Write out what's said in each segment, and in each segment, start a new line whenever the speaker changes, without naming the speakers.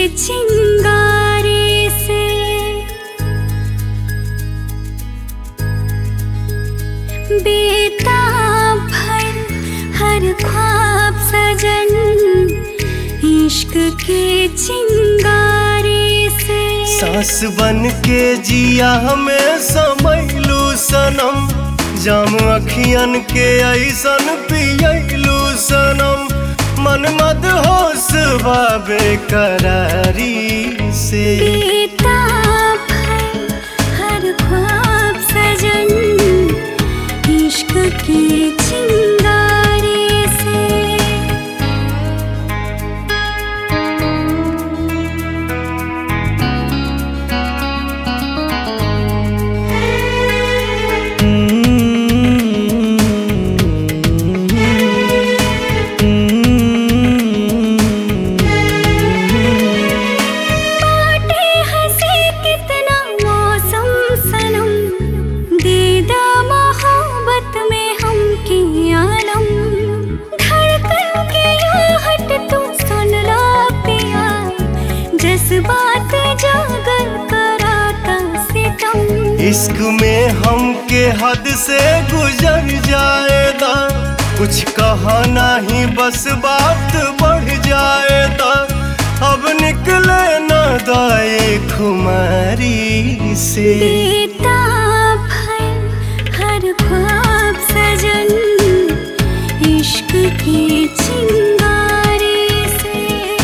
चिंगारे से बेताब भर हर ख्वाब सजन इश्क के चिंगारे से
सास बन के जिया हमें समैलू सनम जाम अखियन के ऐसन पियलू सनम मन मद होश बाबे करारी से
बेताब भर हर ख्वाब सजन इश्क के चिंगारे से बाटे हंसी कितना मौसम सनम दीदा मोहब्बत में हम की आलम धड़कन के आहट तू सुन ला पिया जज्बात जागर कराता सितम
इश्क में हम के हद से गुजर जाएगा कुछ कहा नहीं बस बात बढ़ जाएगा अब निकले न दाए खुमारी से
बेताब है हर ख्वाब सजन इश्क के चिंगारे से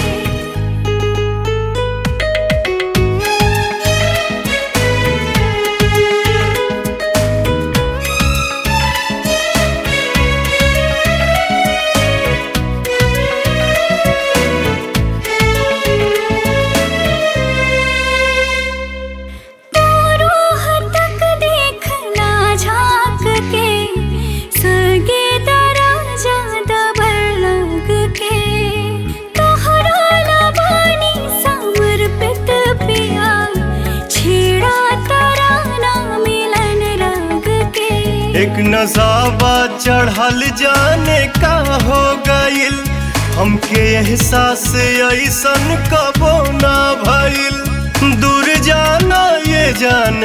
रूह तक देखना झांक के सगे दराजा दबर लग के तोहरा लबानी समर्पित पिया छेड़ा तराना मिलन रंग के
एक नजाबा चढ़ल जाने का हो गइल हमके एहसास ऐसन कबो ना भइल दूर जाना ये जान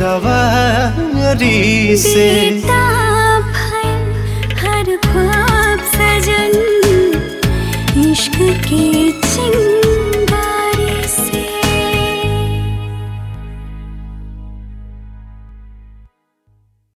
कवारी से
बेताब है हर ख्वाब सजन इश्क के